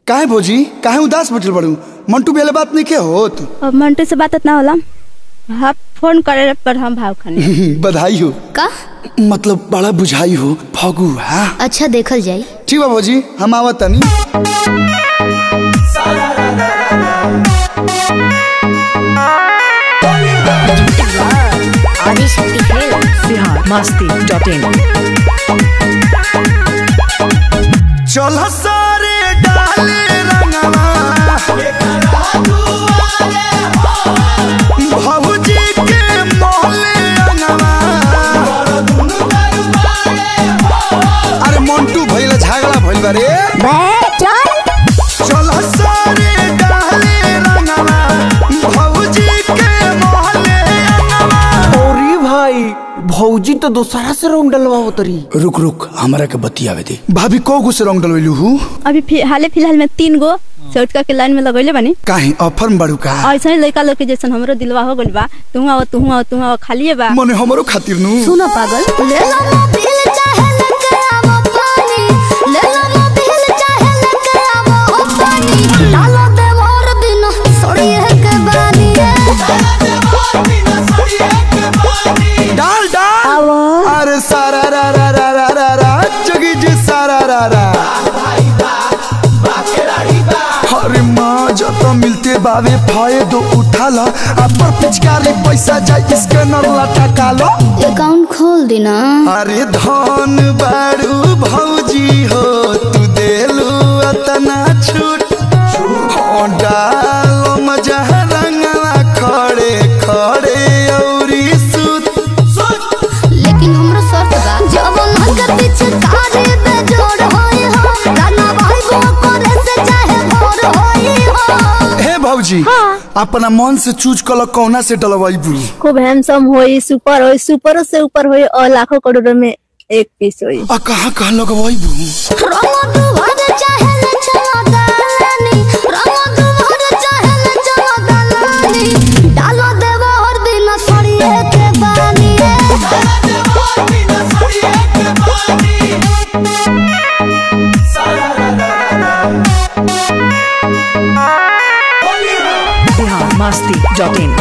काहे भौजी काहे उदास बैठल बड़ू मंटू बेले बात नहीं के होत अब मंटू से बात ना होला हाँ फोन करे पर हम भाव खाने बधाई हो का मतलब बड़ा बुझाई हो फगू हाँ अच्छा देखल जाई ठीक बा भौजी हम आवत तनी आदि शक्ति खेल बिहार मस्ती डॉट इन चल सारे डाले रंगवा भौजी के मोहले रंगवा अरे मंटू भइल झगड़ा भइल बा रे चल सारे डाले रंगवा भौजी के मोहले रंगवा अरे भाई भौजी तो दोसरा से रंग डलवा तरी रुक रुक हमरा के बतियावे दे भाभी को गो से रंग डलवैलू हूँ अभी फि- हाले फिलहाल में तीन गो चौटका के लाइन में लगैले बानी काहे ऑफर में बड़ू का ऐसा ही लड़का लोग के जैसन हमरो दिलवा हो गइल बा तू आओ तू आओ तू आओ खालिए बा मने हमरो खातिर नु सुनो पागल ले लो मोबिल चाहे लेके आवो पानी ले लो मोबिल चाहे लेके आवो पानी डालो दे मोर बिना सोड़िए के बानी डाल डाल अरे सारा रा रा रा रा रा रा जगी जी सारा रा रा अरे माँ जब मिलते बावे फायदो उठा ला अपर पिचकारी पैसा जाए इसके नरला टका लो अकाउंट खोल देना अरे धन बारू भौजी हो तू देलू अतना छूट हो डालो मजा रंगला खड़े खड़े औरी सूत लेकिन हमरो शर्त बा जब मन के पीछे कारे पे जोड़ होई हो गाना भाई गो करे से चाहे भोर होई हो हे भौजी अपना मन से चूज कल कौना से डलवाई बू खूब हैंडसम होई सुपर होई सुपरों से ऊपर होई और लाखों करोड़ों में एक पीस होई आ कहाँ कहाँ लगवाई बू रंग दुहर चाहे ले चलो दालानी रंग दुहर चाहे ले चलो दालानी डालो देवा और बिना सड़िए के बानी बिहार मस्ती डॉट इन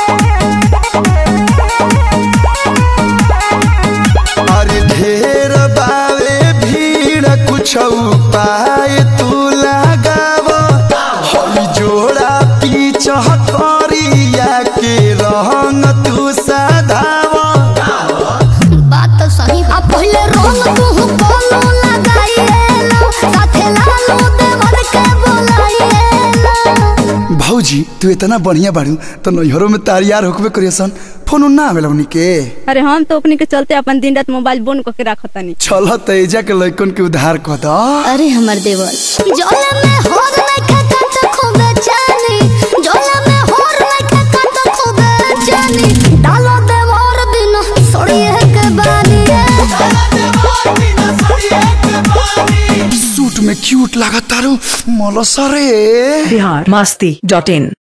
अरे ढेर बावे भीड़ कुछ उपाय तू लगाव हई जोड़ा पीछ करिया के रंग तू सधाव बात तो सही आ पहले रंग तू बोलो लगाइए लो साथे लालो देवर के बोलाइए लो भौजी तू इतना बढ़िया बाड़ू तो नैहरों में तारियार होकबे करियसन फोन उन ना आवेला उनी के अरे हम तो अपने के चलते अपन दिन रात मोबाइल बंद करके रखतानी चल तेजा के लइकन के उधार कह द अरे हमर देवर जोला में होर नहीं खाता तो खूबे जानी जोला में होर नहीं खाता तो खूबे जानी डालो देवर बिना सोड़िए के बानी सूट में क्यूट लागत तारू मलसरे बिहार मस्ती डॉट इन